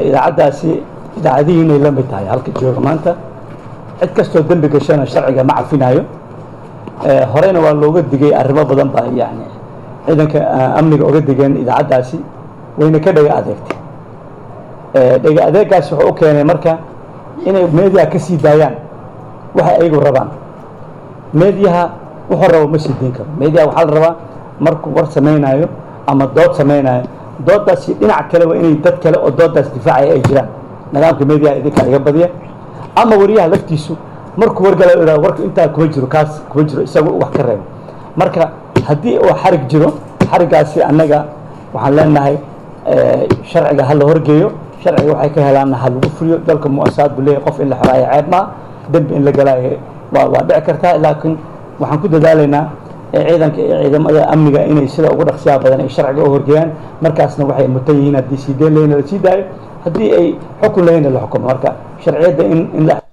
idaacaddaasi idaacadihiinay la mid tahay halka jooga maanta cid kastoo dembi gashana sharciga ma cafinayo horeyna waa looga digay arrimo badan baa yani ciidanka amniga oga digeen idaacaddaasi wayna ka dhega adeegtay dhega adeegaas wuxuu u keenay marka inay meediyaha ka sii daayaan waxay ayagu rabaan meediyaha wuxuu rabo ma sii diin karo meediyaha waxaa la rabaa markuu war samaynayo ama dood samaynayo doodaasi dhinac kaleba inay dad kale oo doodaas difaacaya ay jiraan nidaamka meediyaha idinkaa iga badiya ama wariyaha laftiisu markuu wargala idhahdo warka intaa kuma jiro kaas kuma jiro isagu wax ka reebo marka haddii uu xarig jiro xariggaasi annaga waxaan leenahay sharciga ha la horgeeyo sharciga waxay ka helaanna ha lagu fuliyo dalka muasaad buu leeyahay qof in la xoraayo ceeb maa dembi in la galaayo waa waa dhici kartaa laakiin waxaan ku dadaalaynaa ciidanka iyo ciidamada amniga inay sida ugu dhaqsiyaha badan ay sharciga u horgeeyaan markaasna waxay mutan yihiin haddii sii deen lehna la sii daayo haddii ay xukun lehna la xukumo marka sharciyadda in in la